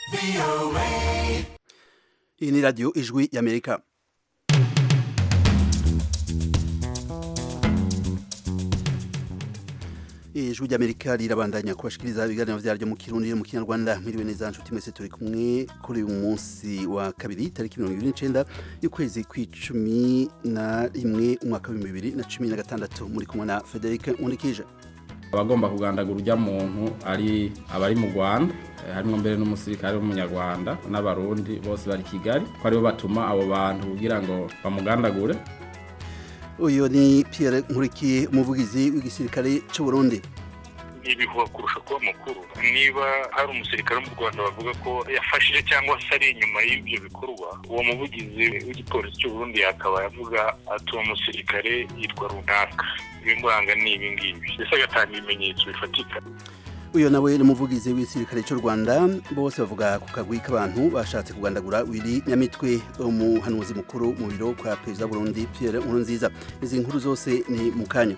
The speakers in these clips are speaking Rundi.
iyi ni radiyo ijwi y'amerika ijwi ry'amerika rirabandanya kubashikiriza ibiganiro vyaryo mu kirundi no mu kinyarwanda mwiriwe neza nshuti mwese turi kumwe kuri uyu munsi wa kabiri tariki mirongo ibiri n'icenda y'ukwezi kw'icumi na rimwe umwaka w'ibihumbi bibiri na cumi na gatandatu muri kumwe na frederic nkundikije abagomba kugandagura urya muntu ari abari mu rwanda eh, harimwo mbere n'umusirikare w'umunyarwanda n'abarundi bose bari kigali ko aribo batuma abo bantu kugira ngo bamugandagure uyu ni pierre nkurikiye umuvugizi w'igisirikare c'u burundi ibihuha kurusha kuba mukuru niba hari umusirikare wo mu rwanda bavuga ko yafashije cyangwa se ari inyuma y'ibyo bikorwa uwo muvugizi w'igipolisi cy'u burundi yakaba yavuga ati uwo musirikare yitwa runaka ibimuranga ni ibi ngibi mbese agatanga ibimenyetso bifatika uyu nawe ni umuvugizi w'igisirikare cy'u rwanda bose bavuga ku kagwi k'abantu bashatse kugandagura wiri nyamitwe umuhanuzi mukuru mu biro kwa perezida wa burundi pierre nkurunziza izi nkuru zose ni mu kanya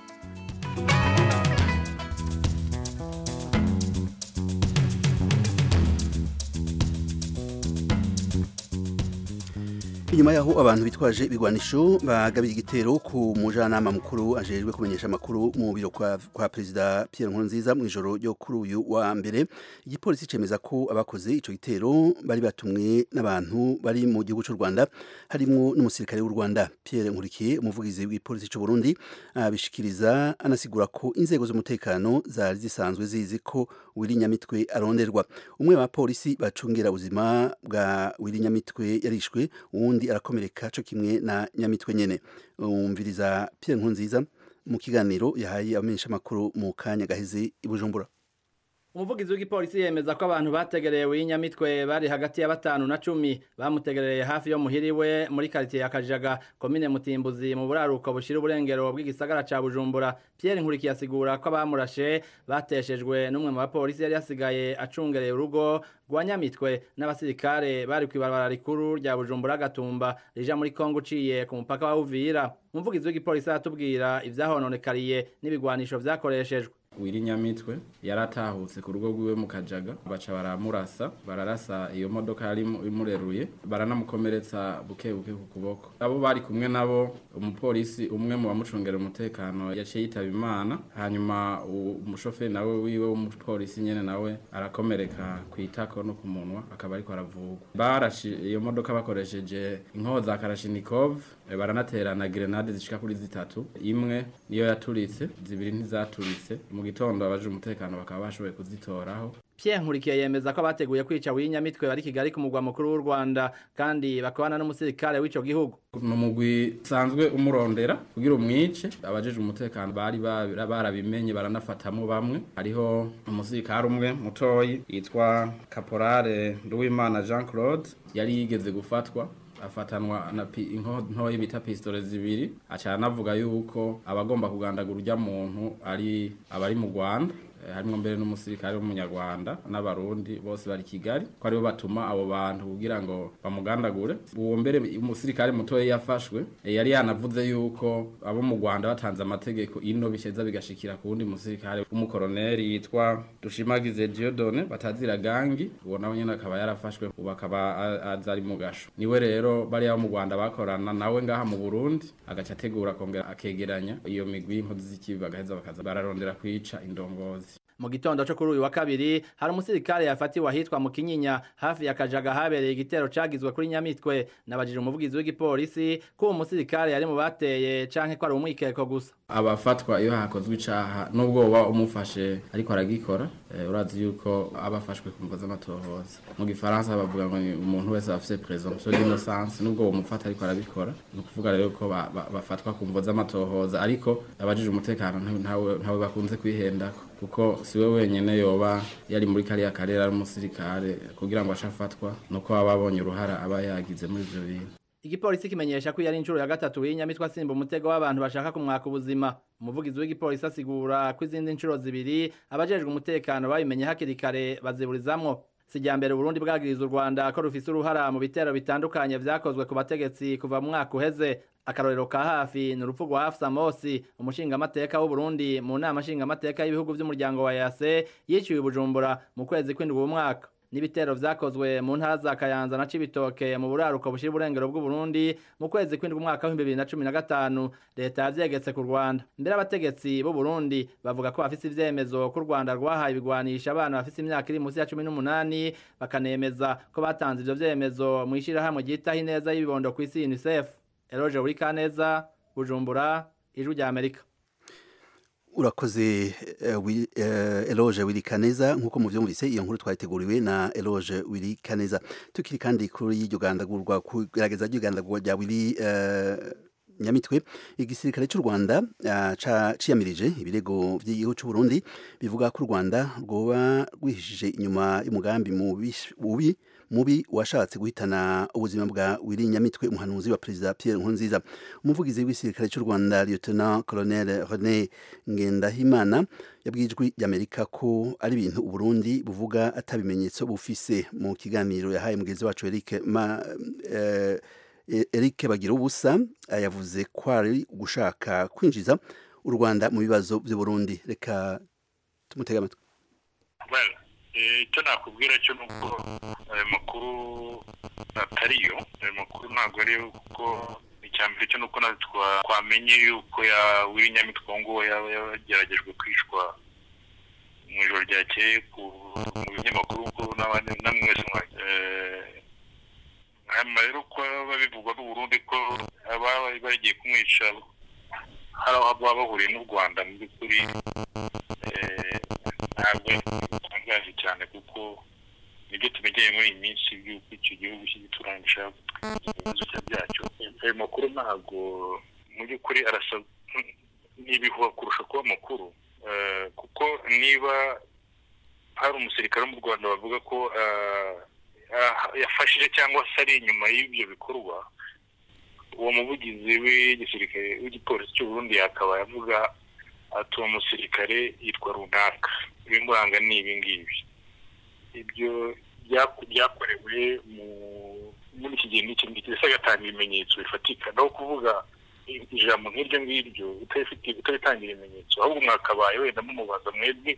inyuma yaho abantu bitwaje ibigwanisho bagabiye igitero ku mujanama mukuru ajejwe kumenyesha amakuru mu biro kwa, kwa perezida Pierre Nkurunziza mu ijoro ryo kuri uyu wa mbere igipolisi cemeza ko abakoze ico gitero bari batumwe n'abantu bari mu gihugu cy'u Rwanda harimo n'umusirikare w'u Rwanda Pierre Nkurikiye umuvugizi w'ipolisi cy'u Burundi abishikiriza anasigura ko inzego z'umutekano zari zisanzwe zizi ko Willy Nyamitwe aronderwa umwe wa polisi bacungera ubuzima bwa Willy Nyamitwe yarishwe uwundi arakomereka co kimwe na nyamitwe nyene umviriza Pierre Nkurunziza mu kiganiro yahaye abamenyesha makuru mu kanya gaheze i Bujumbura umuvugizi w'igipolisi yemeza ko abantu bategereye w'inyamitwe bari hagati ya batanu na cumi bamutegereye hafi yo muhiriwe muri karitiye ya kajaga komine mutimbuzi mu buraruko bushira uburengero bw'igisagara ca bujumbura pierre nkurikiye asigura ko abamurashe bateshejwe n'umwe mu bapolisi yari yasigaye acungereye urugo rwa nyamitwe n'abasirikare bari kw'ibarabara rikuru rya bujumbura gatumba rija muri kongo uciye ku mupaka wa uvira umuvugizi w'igipolisi aratubwira ivyahononekariye n'ibigwanisho vyakoreshejwe wiri nyamitwe yaratahutse ku rugo rwiwe mu kajaga baca baramurasa bararasa iyo modoka yari imureruye baranamukomeretsa buke buke ku kuboko abo bari kumwe nabo umupolisi umwe mu bamucungera umutekano yaciye yitaba imana hanyuma umushoferi nawe wiwe w'umupolisi nyene nawe arakomereka ku itako no ku munwa akaba ariko aravugwa barashi iyo modoka bakoresheje inkoho za karashinikov baranaterana grenade zishika kuri zitatu imwe niyo yaturitse zibiri ntizaturitse mu gitondo abaje umutekano bakaba bashoboye kuzitoraho Pierre Nkurikiye yemeza ko abateguye kwica w'inyamitwe bari Kigali ku mugwa mukuru w'u Rwanda kandi bakabana n'umusirikare w'ico gihugu ni umugwi usanzwe umurondera kugira umwice abajeje umutekano bari barabimenye baranafatamo bamwe hariho umusirikare umwe mutoyi yitwa Caporale Nduwimana Jean Claude yari yigeze gufatwa afatanwa na inkoho bita pistole zibiri acana avuga yuko abagomba kugandagura urya muntu ari abari mu Rwanda harimwo mbere n'umusirikare w'umunyarwanda n'abarundi bose bari kigali ko aribo batuma abo bantu kugira ngo bamugandagure uwo mbere umusirikare mutoya yafashwe yari yanavuze yuko abo mu rwanda batanze amategeko ino bisheza bigashikira ku wundi musirikare w'umukoroneri yitwa dushimagize diodone batazira gangi uwo nawe nyene akaba yarafashwe ubu akaba aza ari mu gasho niwe rero bariya bo mu rwanda bakorana nawe ngaha mu burundi agaca ategura akongera akegeranya iyo migwi y'inkozi z'ikibi bagaheza bakaza bararondera kwica indongozi mu gitondo cyo kuri uyu wa kabiri hari umusirikare yafatiwe ahitwa mu kinyinya hafi ya kajaga habereye igitero cagizwe kuri nyamitwe nabajije umuvugizi w'igipolisi ko uwo musirikare yari mu bateye canke ko ari umwikeko gusa abafatwa iyo hakozwe icaha nubwo woba umufashe ariko aragikora eh, urazi yuko abafashwe ku mvo z'amatohoza mu gifaransa bavuga ngo ni umuntu wese afise presomption d'innocence nubwo womufata ariko arabikora ni ukuvuga rero ko ba, ba, bafatwa ku mvo z'amatohoza ariko abajije umutekano ntawe ntawe bakunze kwihendako kuko siwe wenyene yoba yari muri kariya karere ari umusirikare kugira ngo ashafatwa nuko baba babonye uruhara aba yagize muri ivyo bintu igipolisi kimenyesha ko yari inshuro ya gatatu w'inyamitwe asimba umutego w'abantu bashaka kumwaka ubuzima umuvugizi w'igipolisi asigura ko izindi nshuro zibiri abajejwe umutekano babimenye hakiri kare baziburizamwo sijya mbere Burundi bwagiriza u Rwanda ko rufise uruhara mu bitero bitandukanye vyakozwe ku bategetsi kuva mu mwaka uheze akarorero ka hafi ni urupfu rwa Hafsa Mosi umushingamateka w'u Burundi mu nama nshingamateka y'ibihugu vy'umuryango wa EAC yiciwe i Bujumbura mu kwezi kw'indwi uwo mwaka n'ibitero vyakozwe mu ntara za Kayanza na Cibitoke mu buraruko bushira uburengero bw'u Burundi mu kwezi kw'indwi umwaka wa 2015 leta yavyegetse ku Rwanda mbere abategetsi b'u Burundi bavuga ko bafise ivyemezo ko u Rwanda rwahaye ibigwanisha abana bafise imyaka iri munsi ya 18 bakanemeza ko batanze ivyo vyemezo mu ishirahamwe ryitaho ineza y'ibibondo kw'isi UNICEF Eloge Urikaneza Bujumbura Ijwi rya Amerika urakoze uh, wi, uh, Eloge Wirikaneza nkuko muvyumvise iyo nkuru twayiteguriwe na Eloge Wirikaneza tukiri kandi kuri iryo gandagurwa kugerageza iryo gandagurwa rya Wiri uh, nyamitwe igisirikare cy'u Rwanda uh, ciyamirije ibirego by'igihugu cy'u Burundi bivuga ko u Rwanda rwoba rwihishije inyuma y'umugambi mubi mubi washatse guhitana ubuzima bwa Willy Nyamitwe umuhanuzi wa Perezida Pierre Nkurunziza umuvugizi w'igisirikare cy'u Rwanda Lieutenant Colonel René Ngendahimana yabwijwe y'Amerika ko ari ibintu u Burundi buvuga atabimenyetso bufise mu kiganiro yahaye mugenzi wacu Eric ma, eh, Eric Bagira ubusa yavuze ko ari gushaka kwinjiza u Rwanda mu bibazo by'u Burundi reka tumutega amatwi well icyo nakubwira cyo ni uko ayo makuru atariyo ayo makuru ntabwo ari kuko icya mbere cyo ni uko twamenye yuko ya wiri nyamitwe ngo yaba yageragejwe kwicwa mu ijoro ryakeye mu binyamakuru ko namwe mwese hanyuma rero ko babivugwa n'uburundi ko ababa bagiye kumwica hari aho baba bahuriye n'u rwanda mu by'ukuri ntabwo bitangaje cyane kuko nibyo tumenyeye muri iyi minsi by'uko icyo gihugu cy'igituranyi gishaka ibibazo byacyo ayo makuru ntabwo mu by'ukuri arasa n'ibihuha kurusha kuba amakuru kuko niba hari umusirikare wo mu rwanda bavuga ko yafashije cyangwa se ari inyuma y'ibyo bikorwa uwo muvugizi w'igisirikare w'igipolisi cy'u Burundi yakaba yavuga ati uwo musirikare yitwa runaka ibimuranga ni ibi ngibi ibyo byakorewe muri iki gihe n'iki ngiki ndetse agatanga ibimenyetso bifatika naho kuvuga ijambo nk'iryo ngiryo utabitangira ibimenyetso ahubwo mwakabaye wenda mumubaza mwebwe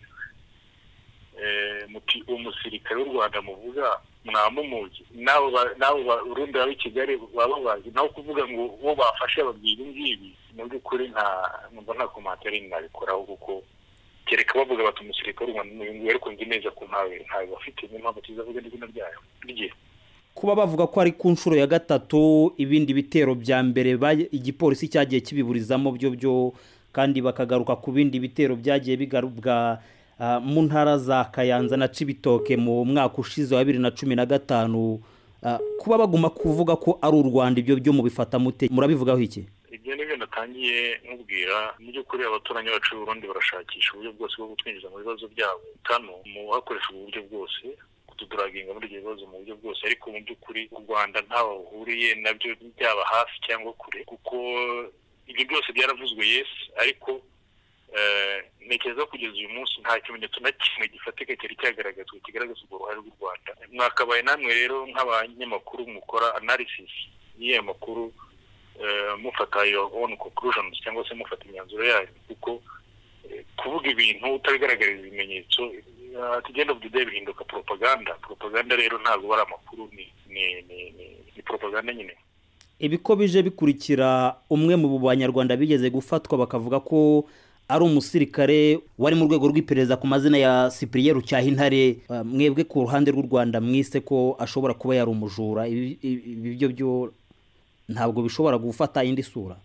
muti uwo musirikare w'u rwanda muvuga mwamumuzi n'abo barundi baba i kigali baba bazi naho kuvuga ngo uwo bafashe babwira ibi ngibi mu by'ukuri nta numva nta komantere nabikoraho kuko kereka bavuga bati umusirikare w'u rwanda n'uyu nguyu ariko nzi neza ko ntawe ntawe bafite niyo mpamvu tuzavuga n'izina ryayo rye kuba bavuga ko ari ku nshuro ya gatatu ibindi bitero bya mbere igipolisi cyagiye kibiburizamo byo byo kandi bakagaruka ku bindi bitero byagiye bigarubwa mu ntara za kayanza na cibitoke mu mwaka ushize wa bibiri na cumi na gatanu kuba baguma kuvuga ko ari u rwanda ibyo byo mubifata mute murabivugaho iki ibyo ni byo natangiye nkubwira mu by'ukuri abaturanyi bacu Burundi barashakisha uburyo bwose bwo kutwinjiza mu bibazo byabo kano mu hakoresha ubu buryo bwose kutuduraginga muri ibyo bibazo mu buryo bwose ariko mu by'ukuri u rwanda ntaho bahuriye nabyo byaba hafi cyangwa kure kuko ibyo byose byaravuzwe yesi ariko ntekereza kugeza uyu munsi nta kimenyetso na kimwe gifatika cyari cyagaragazwa kigaragaza urwo ruhare rw'u rwanda mwakabaye namwe rero nk'abanyamakuru mukora analysis y'iyo makuru mufata your own conclusions cyangwa se mufata imyanzuro yayo kuko kuvuga ibintu utabigaragariza ibimenyetso at the end of the day bihinduka propaganda propaganda rero ntabwo ari amakuru ni ni ni ni propaganda nyine ibi ko bije bikurikira umwe mu banyarwanda bigeze gufatwa bakavuga ko ari umusirikare wari mu rwego rw'iperereza ku mazina ya Cyprien Rucyahintare mwebwe ku ruhande rw'u Rwanda mwise ko ashobora kuba yari umujura ibi byo byo ntabwo bishobora gufata indi sura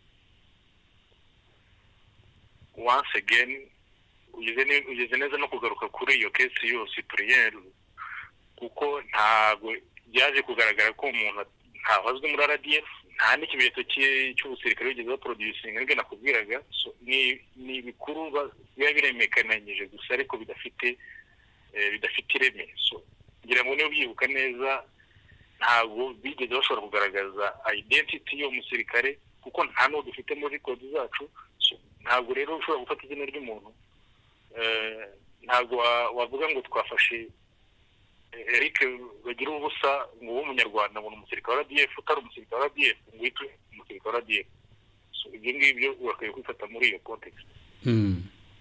once again ugeze neza no kugaruka kuri iyo kesi yose Cyprien kuko ntabwo byaje kugaragara ko umuntu ntahazwe muri RDF nta n'ikimenyetso cy'ubusirikare wigeze baproducinga nibwo nakubwiraga ni ibikuru biba biremekananyije gusa ariko bidafite bidafite ireme ngira ngo niba ubyibuka neza ntabwo bigeze bashobora kugaragaza identity y'uwo musirikare kuko nta n'uwo dufite muri kodi zacu ntabwo rero ushobora gufata izina ry'umuntu ntabwo wavuga ngo twafashe eric bagira ubusa ngo ube umunyarwanda ngo ni umusirikare wa radiyef utari umusirikare wa radiyef ngo uhite umusirikare wa radiyef ibyo ngibyo urakwiye kwifata muri iyo kontekisi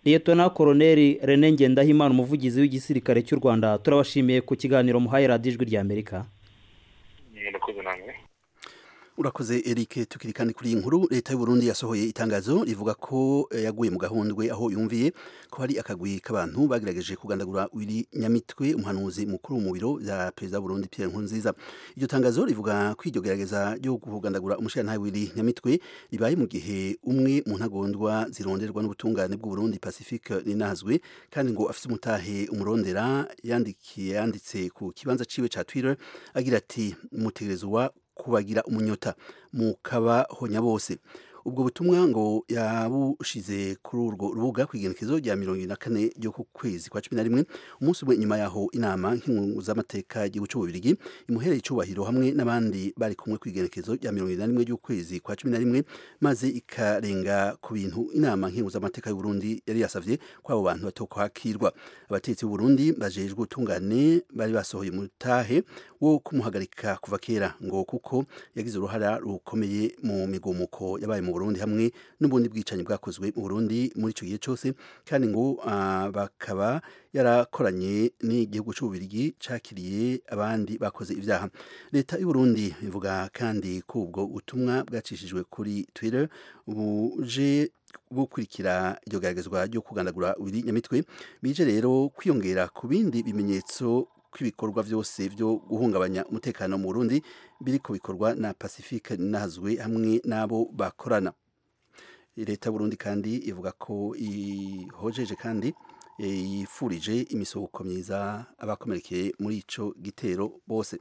liyetona koroneri rene ngendahimana umuvugizi w'igisirikare cy'u rwanda turabashimiye ku kiganiro muhaye radiyo ijwi rya amerika murakoze namwe urakoze Eric tukiri kandi kuri iyi nkuru leta y'u Burundi yasohoye itangazo rivuga ko eh, yaguye mu gahundwe aho yumviye ko hari akagwi k'abantu bagerageje kugandagura wiri nyamitwe umuhanuzi mukuru mu biro bya perezida w'u Burundi Pierre Nkurunziza iryo tangazo rivuga ko iryo gerageza ryo kugandagura umushirantahe wiri nyamitwe ribaye mu gihe umwe mu ntagondwa zironderwa n'ubutungane bw'u Burundi Pacifique ninazwe kandi ngo afite umutahe umurondera yandikiye yanditse ku kibanza ciwe ca Twitter agira ati mutegerezwa kubagira umunyota mukabahonya bose ubwo butumwa ngo yabushize kuri urwo rubuga ku igenekezo rya mirongo ine na kane ryo ku kwezi kwa cumi na rimwe umunsi umwe nyuma yaho inama nk'impuzamateka y'igihugu cy'ububirigi imuhereye icyubahiro hamwe n'abandi bari kumwe ku igenekezo rya mirongo ine na rimwe ry'ukwezi kwa cumi na rimwe maze ikarenga ku bintu inama nk'impuzamateka y'u Burundi yari yasavye ko abo bantu batokwakirwa abatetsi b'u Burundi bajejwe ubutungane bari basohoye umutahe wo kumuhagarika kuva kera ngo kuko yagize uruhara rukomeye mu migumuko yabaye mu Burundi hamwe n'ubundi bwicanyi bwakozwe mu Burundi muri icyo gihe cyose kandi ngo ah, bakaba yarakoranye n'igihugu cy'ububirigi cakiriye abandi bakoze ibyaha leta y'u Burundi ivuga kandi ko ubwo butumwa bwacishijwe kuri Twitter buje bukurikira iryo garagazwa ryo kugandagura wiri nyamitwe bije rero kwiyongera ku bindi bimenyetso kw'ibikorwa byose byo guhungabanya umutekano mu Burundi biriko bikorwa na Pacifique Nazwe hamwe n'abo bakorana leta y'u Burundi kandi ivuga ko ihojeje kandi eh, yifurije imisoko myiza abakomerekeye muri ico gitero bose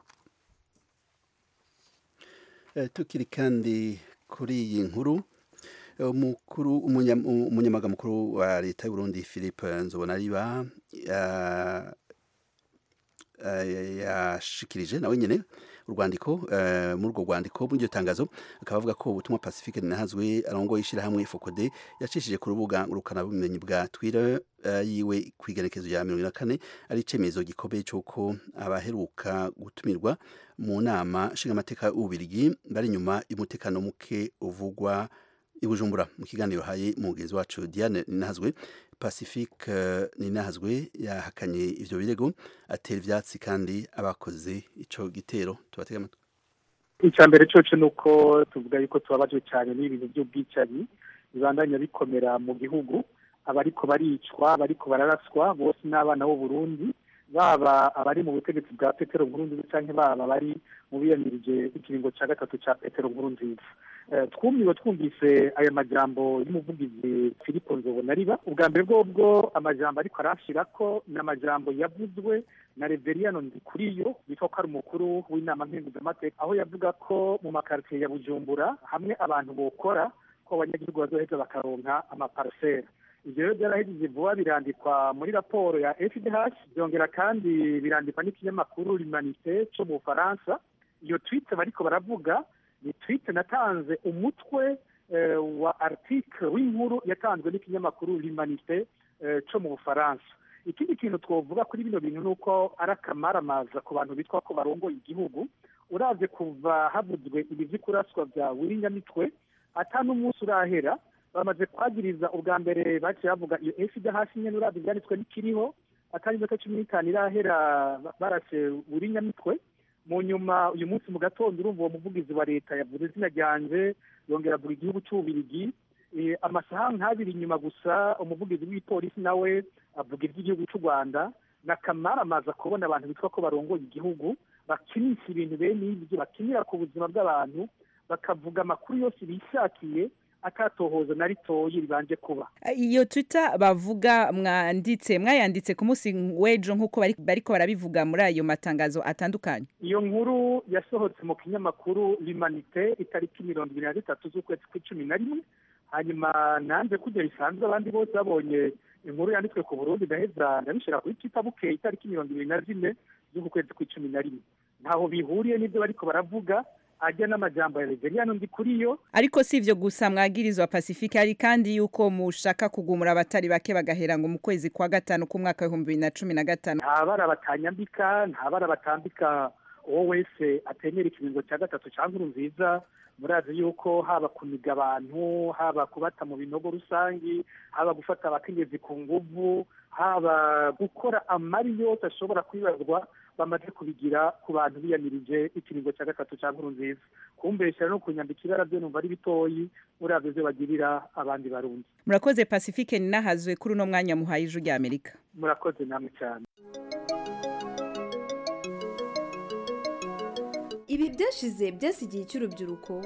Eh, tukiri kandi kuri iyi nkuru eh, umukuru umunya- umunyamabanga mukuru wa leta y'u Burundi Philippe Nzobonariba ya- eh, yashikirije nawe nyene urwandiko eh, muri urwo rwandiko muri iryo tangazo akaba avuga ko ubutumwa Pacifique Ninahazwe arongoye ishyirahamwe Focode yacishije ku rubuga ngurukanabumenyi bwa Twitter eh, yiwe ku igenekezo rya mirongo ine na kane ari icemezo gikomeye cy'uko abaheruka gutumirwa mu nama nshingamateka y'ububirigi bari inyuma y'umutekano muke uvugwa i Bujumbura mu kiganiro haye mugenzi wacu Diane Ninahazwe Pacifique eh, Ninahazwe yahakanye ivyo birego atera ivyatsi kandi abakoze ico gitero tubatega amatwi icya mbere cyoco ni uko tuvuga yuko tubabajwe cyane n'ibintu by'ubwicanyi bibandanya bikomera mu gihugu abariko baricwa abariko bararaswa bose n'abana b'u Burundi baba abari mu butegetsi bwa petero nkurunziza cyangwa baba bari mu biyamirije ikiringo cya gatatu cya petero nkurunziza Eh, twumiwe twumvise aya majambo y'umuvugizi filipo nzobonariba ubwa mbere bwobwo amajambo ariko arashira ko ni amajambo yavuzwe na reveriyano ndikuriyo yitwa ko ari umukuru w'inama mpenguzamateka aho yavuga ko mu makaritsiye ya bujumbura hamwe abantu bokora ko abanyagihugu bazoheza bakaronka amaparasera ibyo rero byarahejeje vuba birandikwa muri raporo ya fdh byongera kandi birandikwa n'ikinyamakuru limanite cyo mu bufaransa iyo twite bariko baravuga ni twite natanze umutwe eh, wa article w'inkuru yatanzwe n'ikinyamakuru limanite eh, cyo mu bufaransa ikindi kintu twovuga kuri bino bintu ni uko ari akamaramaza ku bantu bitwa ko barongoye igihugu uravye kuva havuzwe ibi vy'ikuraswa vya wirinyamitwe ata n'umunsi urahera bamaze kwagiriza ubwa mbere baciye bavuga iyo fd hasi nyene uravye ivyanditswe n'ikiriho atari iminota cumi n'itanu irahera barase wirinyamitwe mu nyuma uyu munsi mu gatondo urumva uwo muvugizi wa leta yavuze izina ryanje yongera avuga igihugu c'ububirigi Eh, amasaha nk'abiri inyuma gusa umuvugizi w'ipolisi nawe avuga iby'igihugu cy'u rwanda n'akamaramaza kubona abantu bitwa ko barongoye igihugu bakinisha ibintu bene ibyo bakinira ku buzima bw'abantu bakavuga amakuru yose bishakiye akatohoza na ritoyi ribanje kuba iyo twitter bavuga mwanditse mwayanditse ku munsi w'ejo nk'uko bari- bariko barabivuga muri ayo matangazo atandukanye iyo nkuru yasohotse mu kinyamakuru limanite itariki mirongo ibiri na zitatu z'ukwezi kw'icumi na rimwe hanyuma nanze kujya bisanzwe abandi bose babonye inkuru yanditswe ku burundi ndaheza ndabishira kuri twitter bukeye itariki mirongo ibiri na zine z'uku kwezi kw'icumi na rimwe ntaho bihuriye n'ibyo bariko baravuga ajya n'amajambo ya reveriyano ndi kuri yo ariko si ivyo gusa mwagirizwa pacifique hari kandi yuko mushaka kugumura abatari bake bagahera ngo mu kwezi kwa gatanu k'umwaka w'ibihumbi bibiri na cumi na gatanu nta bara batanyambika nta bara batambika uwo wese atemera ikiringo cya gatatu cya nkuru nziza murazi yuko haba kuniga abantu haba kubata mu binogo rusangi haba gufata abakenyezi ku nguvu haba gukora amari yose ashobora kwibazwa bamaze kubigira ku bantu biyamirije ikiringo cya gatatu cya nkuru nziza kumbeshyira no kunyambika ibara byo numva ari bitoyi murabyo byo bagirira abandi barundi murakoze pacifique ninahazwe kuri uno mwanya muhaye ijwi rya amerika murakoze namwe cyane ibi byashize byasigiye icy'urubyiruko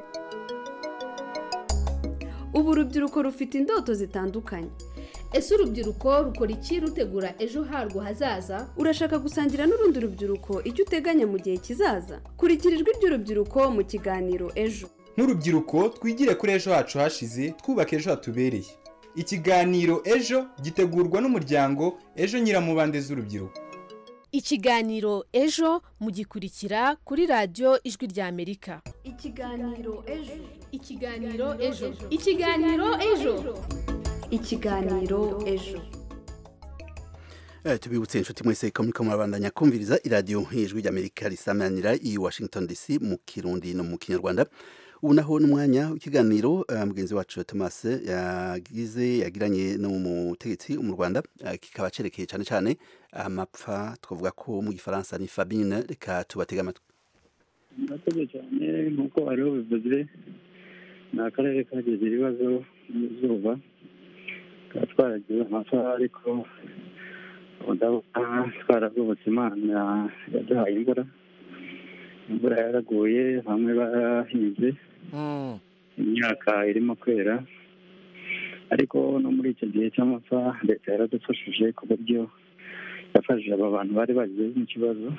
ubu urubyiruko rufite indoto zitandukanye ese urubyiruko rukora iki rutegura ejo harwo hazaza urashaka gusangira n'urundi rubyiruko icyo uteganya mu gihe kizaza kurikira ijwi ry'urubyiruko mu kiganiro ejo nk'urubyiruko twigire kuri ejo hacu hashize twubake ejo hatubereye ikiganiro ejo gitegurwa n'umuryango ejo nyiramubande z'urubyiruko ikiganiro ejo mugikurikira kuri radiyo ijwi rya amerika ikiganiro ejo ikiganiro ejo ikiganiro ejo ikiganiro ejo Eh, tubibutse inshuti mwese ko muriko murabandanya kumviriza iradiyo ijwi ry'amerika risamanira i washington dc mu kirundi no mu kinyarwanda ubu naho n'umwanya w'ikiganiro eh, mugenzi wacu thomas yagize yagiranye n'umutegetsi mu rwanda eh, kikaba cerekeye cyane cyane amapfa twavuga ko mu gifaransa ni fabine reka tubatega amatwi murakoze cyane nk'uko wari wabivuze ni akarere kagize ibibazo by'izuba tukaba twaragize amasaha ariko ndabona twaravubutse imana yaduhaye imvura imvura yaraguye bamwe barahinze imyaka irimo kwera ariko no muri icyo gihe cy'amapfa leta yaradufashije ku buryo yafashije aba bantu bari bagize n'ikibazo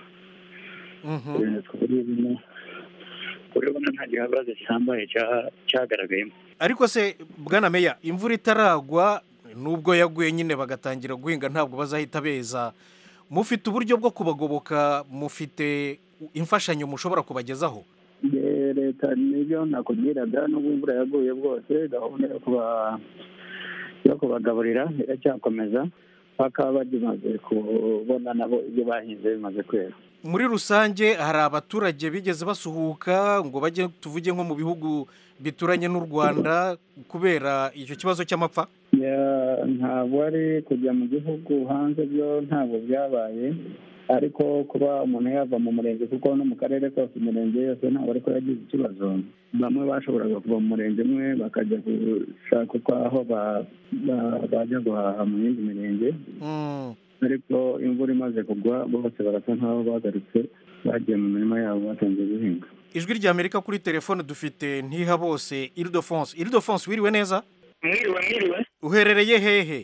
urabona nta gihabazo gihambaye cyagaragayemo ariko se bwana meya imvura itaragwa nubwo yaguye nyine bagatangira guhinga ntabwo bazahita beza mufite uburyo bwo kubagoboka mufite imfashanyo mushobora kubagezaho leta nibyo nakubwiraga n'ubwo imvura yaguye bwose gahunda yo kuba yo kubagaburira iracyakomeza bakaba bagimaze kubona nabo ibyo bahinze bimaze kwera muri rusange hari abaturage bigeze basuhuka ngo bajye tuvuge nko mu bihugu bituranye n'u rwanda kubera icyo kibazo cy'amapfa ntabwo ari kujya mu gihugu hanze byo ntabwo byabaye ariko kuba umuntu yava mu murenge kuko no mu karere kose imirenge yose ntabwo ariko yagize ikibazo bamwe bashoboraga kuva mu murenge umwe bakajya gushaka uko aho bajya guhaha mu yindi mirenge ariko imvura imaze kugwa bose barasa nk'aho bagarutse bagiye mu mirima yabo batangiye guhinga ijwi rya amerika kuri telefone dufite ntiha bose iridofonse iridofonse wiriwe neza mwiriwe mwiriwe uherereye hehe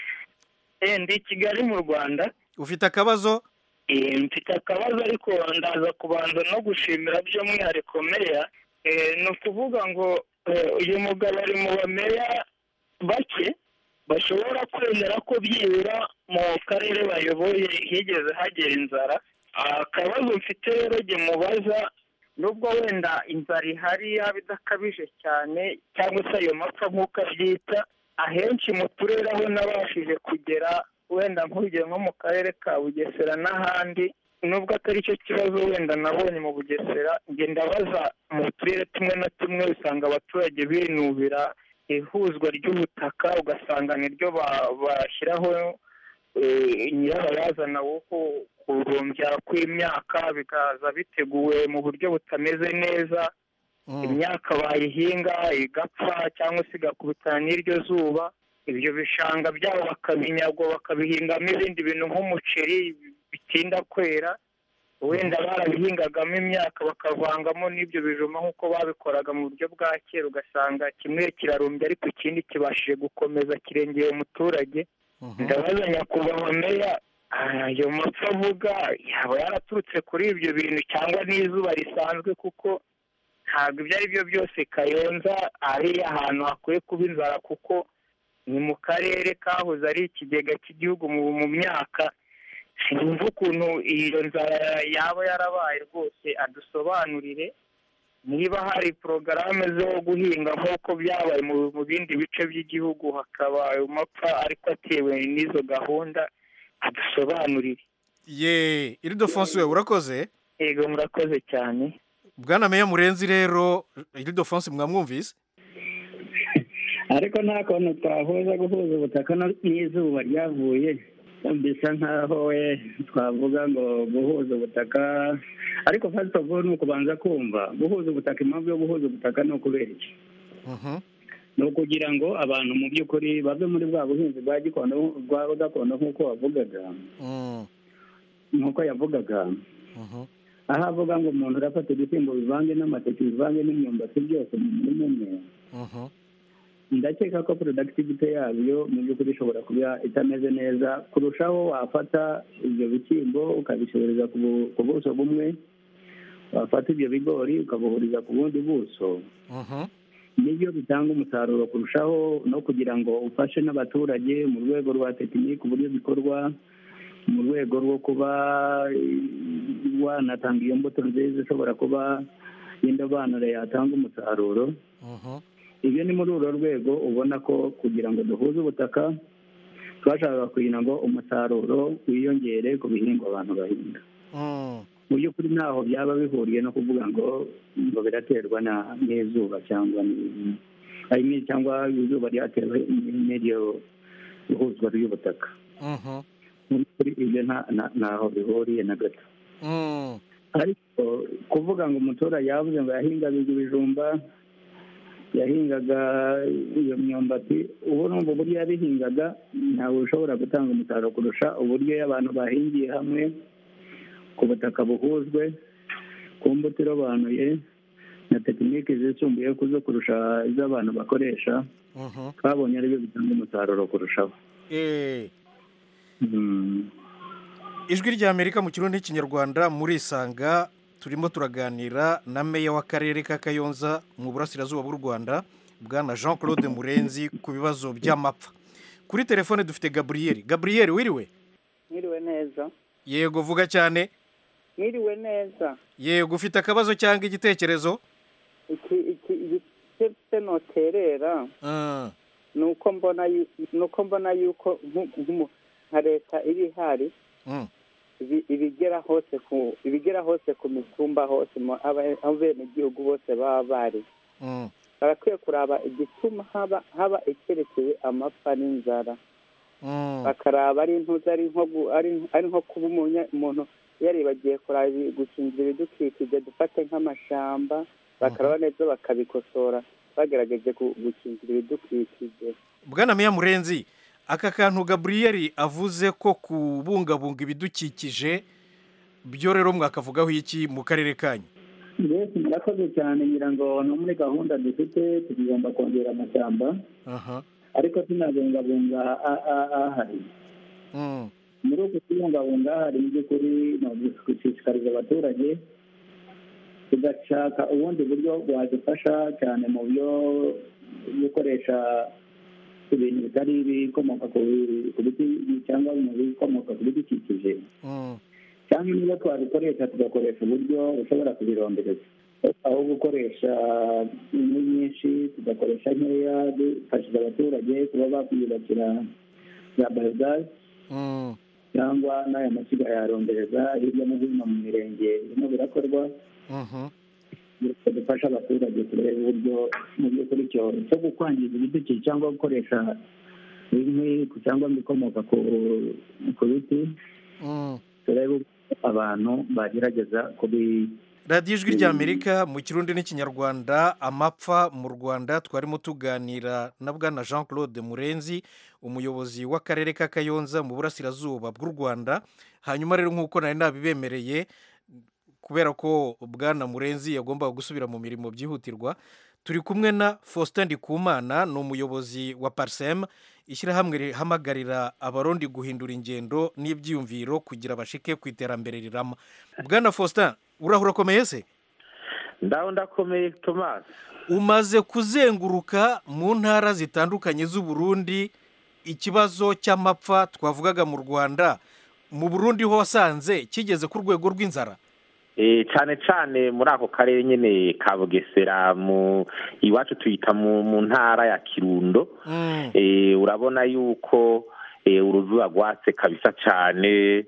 ndi kigali mu rwanda ufite akabazo mfite akabazo ariko ndaza kubanza no gushimira by'umwihariko meya ni ukuvuga ngo uyu mugabo ari mu bameya bake bashobora kwemera ko byibura mu karere bayoboye higeze hagera inzara akabazo mfite rero jye mubaza nubwo wenda inzara ihari yaba idakabije cyane cyangwa se ayo mapfa nk'uko abyita ahenshi mu turere aho nabashije kugera wenda nk'urugero nko mu karere ka bugesera n'ahandi nubwo atari cyo kibazo wenda nabonye mu bugesera ngenda baza mu turere tumwe na tumwe usanga abaturage binubira ihuzwa ry'ubutaka ugasanga niryo bashyiraho nyirabayazana wo kurumbya kw'imyaka bikaza biteguwe mu buryo butameze neza imyaka bayihinga igapfa cyangwa se igakubitana n'iryo zuba ibyo bishanga byabo bakabinyagwa bakabihingamo ibindi bintu nk'umuceri bitinda kwera wenda barabihingagamo imyaka bakavangamo n'ibyo bijuma nk'uko babikoraga mu buryo bwa kera ugasanga kimwe kirarumbye ariko ikindi kibashije gukomeza kirengeye umuturage ndabaza nyakubahwa meya ayo mapfa avuga yaba yaraturutse kuri ibyo bintu cyangwa n'izuba risanzwe kuko ntabwo ibyo ari byo byose kayonza ari ahantu hakwiye kuba inzara kuko ni mu karere kahoze ari ikigega cy'igihugu mu myaka sinumva ukuntu iyo nzara yaba yarabaye rwose adusobanurire niba hari porogaramu zo guhinga nk'uko byabaye mu bindi bice by'igihugu hakaba ayo mapfa ariko atewe n'izo gahunda adusobanurire ye iridofonse we urakoze yego murakoze cyane bwana meya murenzi rero iridofonse mwamwumvise ariko nta kuntu twahuza guhuza ubutaka no- n'izuba ryavuye bisa nkaho we twavuga ngo guhuza ubutaka ariko fasiti ofu ni ukubanza kumva guhuza ubutaka impamvu yo guhuza ubutaka ni ukubera iki ni ukugira ngo abantu mu by'ukuri bave muri bwa buhinzi bwa gikondo bwa gakondo nk'uko wavugaga nk'uko yavugaga aho avuga ngo umuntu urafata ibishyimbo bivange n'amateke bivange n'imyumbati byose mu murima umwe ndakeka ko productivity yabyo mu by'ukuri ishobora kuba itameze neza kurushaho wafata ibyo bishyimbo ukabishoboreza ku bu- ku buso bumwe wafata ibyo bigori ukabuhuriza ku bundi buso nibyo bitanga umusaruro kurushaho no kugira ngo ufashe n'abaturage mu rwego rwa tekiniki uburyo bikorwa mu rwego rwo kuba eh, wanatanga iyo mbuto nziza ishobora kuba y'indobanure yatanga umusaruro ibyo ni muri urwo rwego ubona ko kugira ngo duhuze ubutaka twashakaga kugira ngo umusaruro wiyongere ku bihingwa abantu bahinga mu by'ukuri ntaho byaba bihuriye no kuvuga ngo ngo biraterwa na n'izuba cyangwa ni- I mean, cyangwa izuba ryatewe n'iryo ihuzwa ry'ubutaka mu by'ukuri ibyo nta- nta- ntaho bihuriye na gato ariko kuvuga ngo umuturage yavuze ngo yahingaga ibijumba yahingaga iyo myumbati ubu numva uburyo yabihingaga ntabwo ushobora gutanga umusaruro kurusha uburyo iyo abantu bahingiye hamwe ku butaka buhujwe ku mbuto irobanuye na tekiniki zisumbuye ku zo kurusha izo abantu bakoresha twabonye aribyo bitanga umusaruro kurushaho Eh, Mm. ijwi ry'amerika mu kirundi n'ikinyarwanda murisanga turimo turaganira na meya w'akarere ka kayonza mu burasirazuba bw'u rwanda bwana jean claude murenzi ku bibazo by'amapfa kuri telefone dufite gaburiyeri gaburiyeri wiriwe mwiriwe neza yego vuga cyane mwiriwe neza yego ufite akabazo cyangwa igitekerezo iki iki igitse noterera Ah, ni uko mbona yu- ni uko mbona yuko nku- nk'umu- nka leta iba ihari mm, ibi- ibigera hose ku ibigera hose ku mitumba hose mu- aba- aho benegihugu bose baba bari mm, barakwiye kuraba igituma haba haba icyerekeye amapfa n'inzara mm, bakaraba ari intuzi ari nko gu- ari ari nko kuba umunya- umuntu yaribagiye kuraba ibi- gukingira ibidukikije dufate nk'amashamba bakaraba neza bakabikosora bagerageje gu- gukingira ibidukikije bwana meya murenzi aka kantu gaburiyeri avuze ko kubungabunga ibidukikije byo rero mwakavugaho iki mu karere kanyu mbese murakoze cyane ngira ngo no muri gahunda dufite tugomba kongera amashyamba aha ariko tunabungabunga a- a- ahari mm, muri uku kubungabunga hari mu by'ukuri ni ugushishikariza abaturage tugashaka ubundi buryo bwadufasha cyane mu byo gukoresha ibintu bitari ibikomoka ku bi- ku biti cyangwa mu bikomoka ku bidukikije mm, cyangwa niba twabikoresha tugakoresha uburyo bushobora kubirondereza aho gukoresha inkwi nyinshi tugakoresha nkeya dufashije abaturage kuba bakwiyubakira za bayogazi mm, cyangwa n'aya mashyiga yarondereza hirya no hino mu mirenge birimo birakorwa mhm, bityo dufasha abaturage kureba uburyo mu by'ukuri icyo cyo gukwangiza ibidukikije cyangwa gukoresha inkwi cyangwa ibikomoka ku ku biti mm. turebe uko abantu bagerageza kubi radiyo ijwi ry'amerika mu kirundi n'ikinyarwanda amapfa mu rwanda twarimo tuganira na bwana jean claude murenzi umuyobozi w'akarere ka kayonza mu burasirazuba bw'u rwanda hanyuma rero nk'uko nari nabibemereye kubera ko bwana murenzi yagombaga gusubira mu mirimo byihutirwa turi kumwe na faustin ndikumana ni umuyobozi wa parsem ishyirahamwe rihamagarira abarundi guhindura ingendo n'ibyiyumviro kugira bashike ku iterambere rirama bwana faustin urahura urakomeye se ndaho ndakomeye tomasi umaze kuzenguruka mu ntara zitandukanye z'uburundi ikibazo cy'amapfa twavugaga mu rwanda mu burundi ho wasanze kigeze ku rwego rw'inzara Eh, cyane cyane muri ako karere nyine ka bugesera mu iwacu tuyita mu mu ntara ya kirundo Eh, urabona yuko eh, uruzuba rwatse kabisa cyane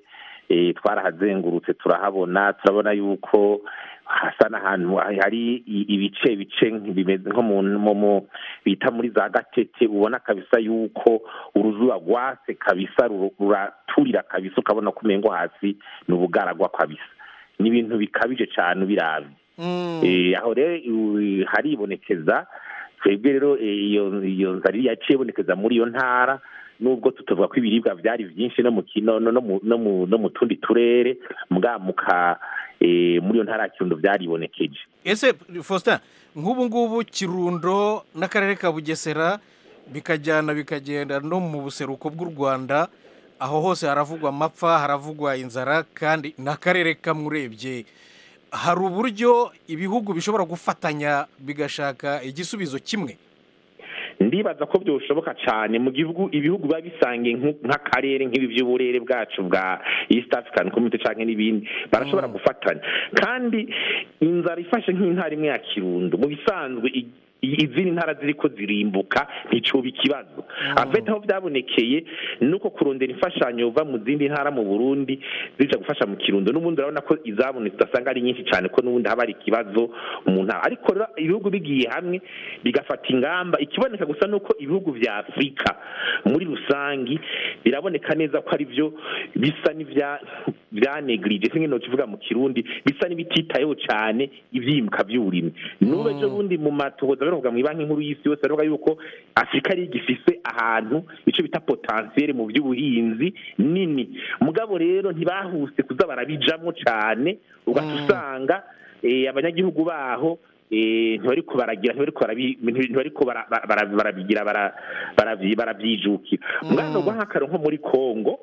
eh, twarahazengurutse turahabona turabona yuko hasa n'ahantu hari i- ibice bice bimeze nko mu mu- mu- bita muri za gatete ubona kabisa yuko uruzuba rwatse kabisa ruru- ruraturira kabisa ukabona ko umengo hasi ni ubugaragwa kabisa ni ibintu bikabije cyane ubirabye Eh, aho rero u- haribonekeza twebwe rero eh, iyo iyo nzara yaciye ibonekeza muri iyo ntara nubwo tutavuga ko ibiribwa byari byinshi no mu kino no no mu no mu no mu tundi turere mbwamuka eh, muri iyo ntara ya kirundo byaribonekeje ese faustin nk'ubu ngubu kirundo n'akarere ka bugesera bikajyana bikagenda no mu buseruko bw'u rwanda aho hose haravugwa amapfa haravugwa inzara kandi ni akarere kamwe urebye hari uburyo ibihugu bishobora gufatanya bigashaka igisubizo kimwe ndibaza ko byoshoboka cyane mu gihugu ibihugu biba bisangiye nk- nk'akarere nk'ibi by'uburere bwacu bwa east african community cyangwa n'ibindi barashobora gufatanya kandi inzara ifashe nk'intara imwe ya kirundo mu bisanzwe i- i- izindi ntara ziri ko zirimbuka nticuba ikibazo afite aho byabonekeye ni uko kurondera imfashanyo uva mu zindi ntara mu burundi zija gufasha mu kirundo n'ubundi urabona ko izabonetse udasanga ari nyinshi cyane ko n'ubundi haba hari ikibazo mu ntara ariko rero ibihugu bigiye hamwe bigafata ingamba ikiboneka gusa ni uko ibihugu vya afurika muri rusangi biraboneka neza ko ari byo bisa n'ivya byanegirije singe no kivuga mu kirundi bisa n'ibititayeho cyane ivyimbuka by'uburimyi n'ubu ejo bundi mu matohoza baravuga mu banki nkuru y'isi yose baravuga yuko afurika ari igifise ahantu ico bita potentiel mu by'ubuhinzi nini mugabo rero ntibahuse kuza barabijamwo cyane ugaca usanga eh, abanyagihugu baho eh, ntibariko baragira ntibariko barabi- ntibariko bara- bara- bara- barabigira bara- baravyi- baravyijukira mwana gwa nk'akaro nko muri kongo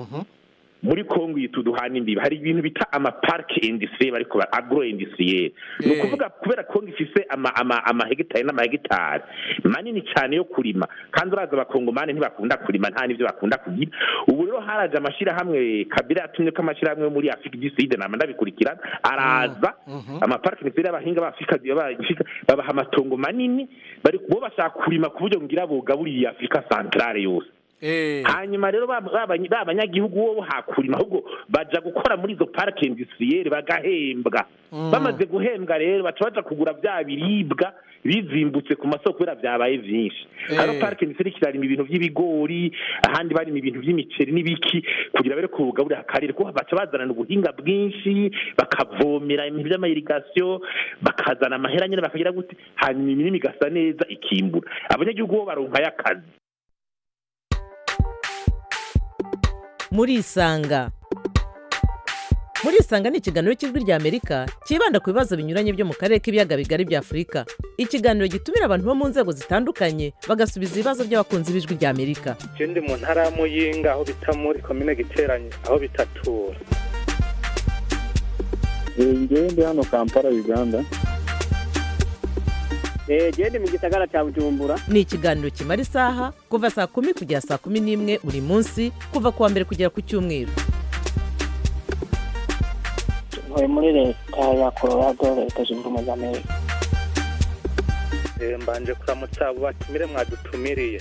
muri kongo yitu duhana imbibi hari ibintu bita amaparike industrie bariko ba- agro industriel ni ukuvuga kubera kongo ifise ama- ama- amahegitari n'amahegitari manini cyane yo kurima kandi uraza abakongomani ntibakunda kurima nta n'ivyo bakunda kugira ubu rero haraje amashirahamwe kabila yatumye ko amashirahamwe yo muri afurika du sud nama ndabikurikirana araza amaparike industrie y'abahinga b'afurika b'Afrika babaha amatongo manini bari bo bashaka kurima ku buryo ngira bugaburiye afurika centrale yose hanyuma rero ba ba- ba banyagihugu bo hakurima ahubwo baja gukora muri izo parike industrielle bagahembwa bamaze guhembwa rero baca baja kugura bya biribwa bizimbutse ku masoko kubera byabaye vyinshi Eh. hano parike industrielle kirarima ibintu by'ibigori ahandi barima ibintu by'imiceri n'ibiki kugira bare kugaburira akarere kuko baca bazanana ubuhinga bwinshi bakavomera ibintu by'amayirigasiyo bakazana amahera nyine bakagira gute hanyuma imirima igasa neza ikimbura abanyagihugu bo baronkayo akazi murisanga murisanga ni ikiganiro cy'ijwi ry'amerika cyibanda ku bibazo binyuranye byo mu karere k'ibiyaga bigari bya afurika ikiganiro gitumira abantu bo mu nzego zitandukanye bagasubiza ibibazo by'abakunzi b'ijwi ry'amerika je ndi mu ntara ya muyinga aho bita muri komine giteranye aho bitatura ngewe ndi hano kampala uganda genda mu gisagara cya bujumbura ni ikiganiro kimara isaha kuva saa kumi kugera saa kumi n'imwe buri munsi kuva ku wa mbere kugera ku cyumweru ntuye muri leta ya colorado leta zunze ubumwe za amerika Eh, mbanje kuramutsa abo batumire mwadutumiriye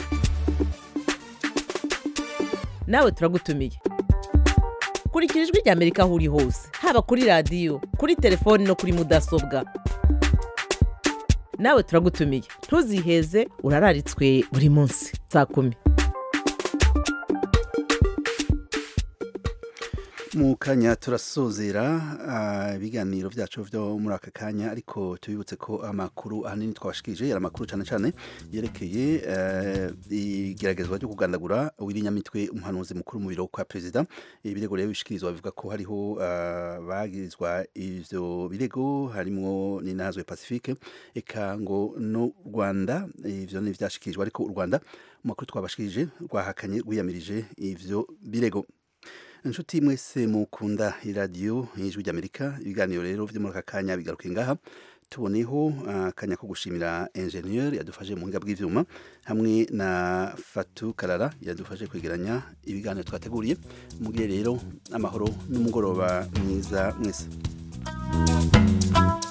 nawe turagutumiye kurikira ijwi ry'amerika aho uri hose haba kuri radiyo kuri telefoni no kuri mudasobwa nawe turagutumiye ntuziheze urararitswe buri munsi saa kumi mu kanya turasozera ah, ibiganiro byacu byo muri aka kanya ariko tubibutse ko amakuru ahanini twabashikije yari amakuru cyane cyane yerekeye eh, igeragezwa ryo kugandagura uw'ibinyamitwe umuhanuzi mukuru mu biro kwa perezida ibirego rero bishikirizwa bivuga ko hariho ah, bagirizwa ivyo birego harimo ninazwe pacifique eka ngo no rwanda ivyo ni vyashikirijwe ariko u rwanda mu makuru twabashikije rwahakanye rwiyamirije ivyo birego inshuti mwese mukunda iradiyo y'ijwi ry'amerika ibiganiro rero byo muri aka kanya bigaruke ngaha tuboneho akanya ko gushimira enjeniyeri yadufashe mu buhinga bw'ibyuma hamwe na fatu karara yadufashe kwegeranya ibiganiro twateguriye mugire rero amahoro n'umugoroba mwiza mwese